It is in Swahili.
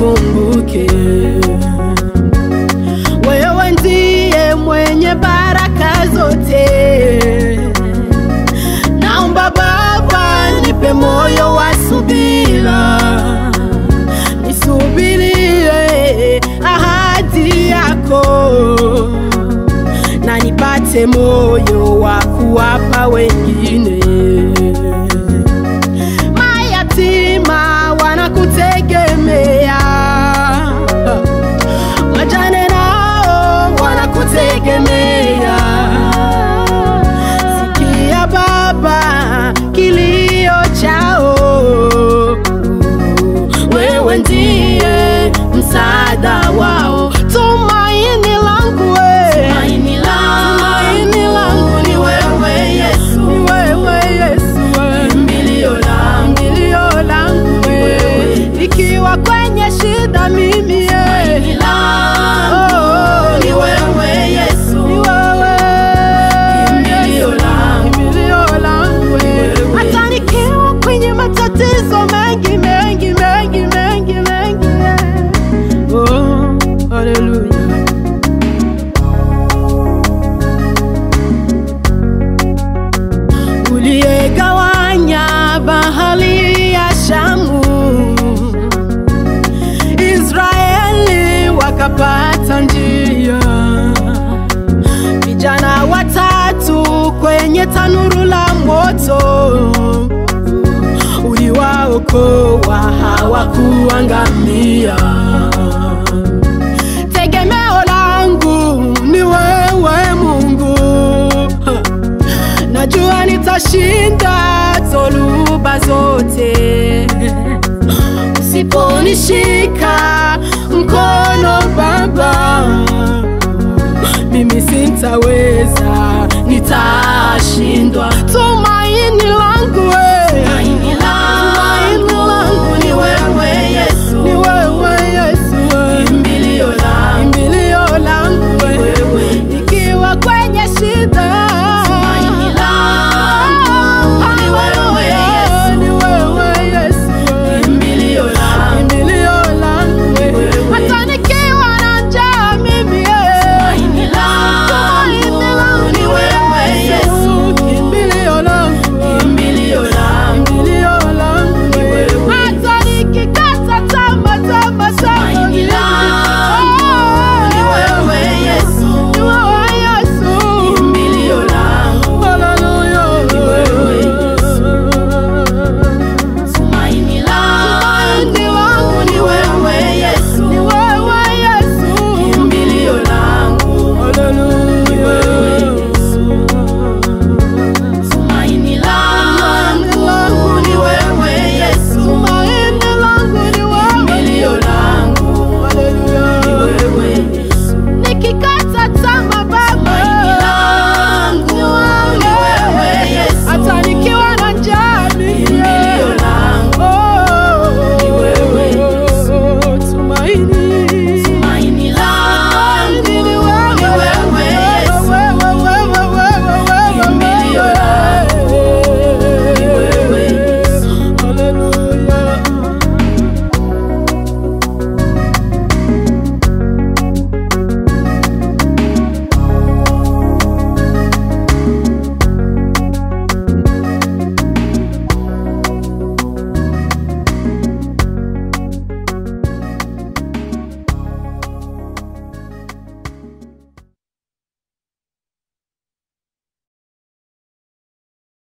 unikumbuke. Wewe ndiye mwenye baraka zote. Naomba Baba, nipe moyo wa subira, nisubirie ahadi yako na nipate moyo wa kuwapa wengine. Mayatima wanakutegemea, wajane nao wanakutegemea. Sikia Baba kilio chao, wewe ndiye msaada wao, tumaini langu we. Tumaini langu, Tumaini langu ni wewe Yesu, ni wewe Yesu, we. kimbilio langu, Kimbilio langu we. Ikiwa kwenye shida mimi ye. tumaini langu, Oh, ni wewe Yesu. ni wewe. Kimbilio langu, Kimbilio langu we. Hata nikiwa kwenye matatizo mengi mengi mengi mengi mengi yeah. Oh, hallelujah. uliyegawanya bahari ya Shamu, Israeli wakapata njia, vijana watatu kwenye tanuru la moto, uliwaokoa hawakuangamia. Tegemeo langu ni wewe Mungu, najua nitashinda